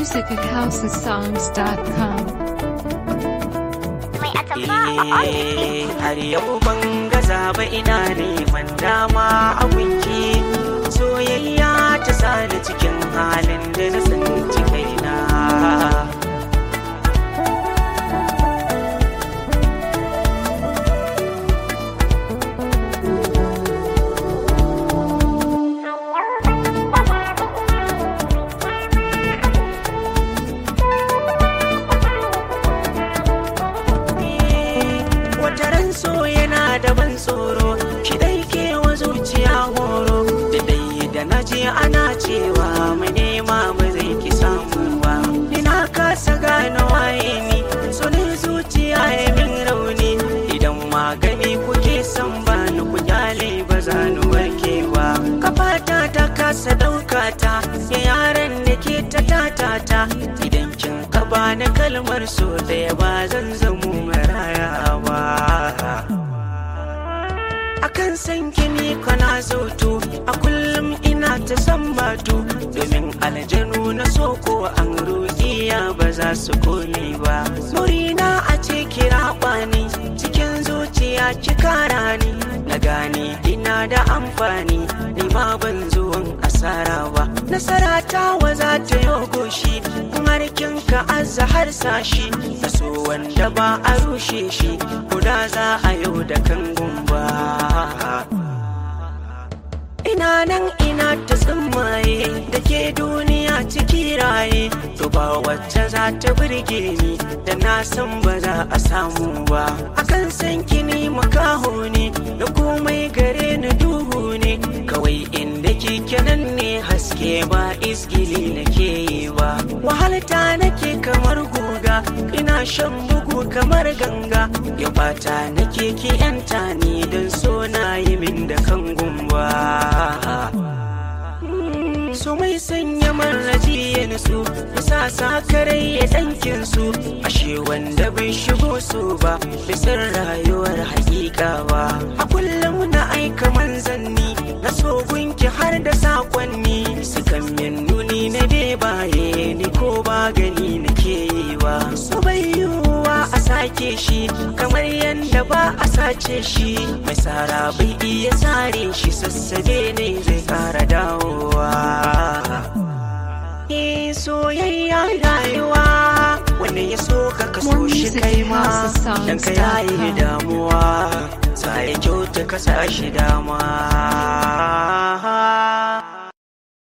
music at houseandsongs.com. Mai atamfa a Eh, har yau ban gaza ba ina neman dama a gunki soyayya ta sani cikin halin da na tsinci kaina wata ran so yana da ban tsoro shi dai ke wa zuciya horo da dai da na je ana cewa mai nema ba zai ki samu ba ina kasa gane waye ni so ne zuciya ya min rauni idan magani kuke son ba ni ku kyale ba za ni warke ba kafata ta kasa ɗauka ta ya yaran da ke ta tatata idan kin ka bani kalmar so ɗaya ba zan zamo maraya ba akan san kini kana zautu a kullum ina ta san batu domin aljanu na soko an rukiya ba za su kone ba murina a ce kira kwani cikin zuciya ki kara ni na gane ina da amfani ni ma ban zuwan asara ba nasara ta wa za ta yi goshi har kin ka azza har sashi na so wanda ba a rushe shi guda za a yau da kan gumba ina nan ina ta tsimmaye da ke duniya ciki raye to ba wacce za ta burge ni da na san ba za a samu ba akan san kini makaho ne da komai gare ni duhu ne kawai inda kike nan ne haske ba isgili nake yi ba wahalta nake kamar guga ina shan bugu kamar ganga ya bata nake ki yanta ni don so na yi min da kan gumba su mai sanya marraji ya nutsu ya sa sakarai ya dankin su ashe wanda bai shigo su ba bisan rayuwar hakika ba a kullum na aika manzanni na so gunki har da sakonni sukan min nuni na bebaye ni ko ba gani nake yi ba su bai yiwuwa a sake shi kamar yadda ba a sace shi mai tsara bai iya tsare shi sassabe ne zai kara dawowa Eh, soyayya rayuwa wanda ya so ka kaso More shi music kai at ma dan ka yayi houseofsongs.com. damuwa sai kyauta ka sa shi dama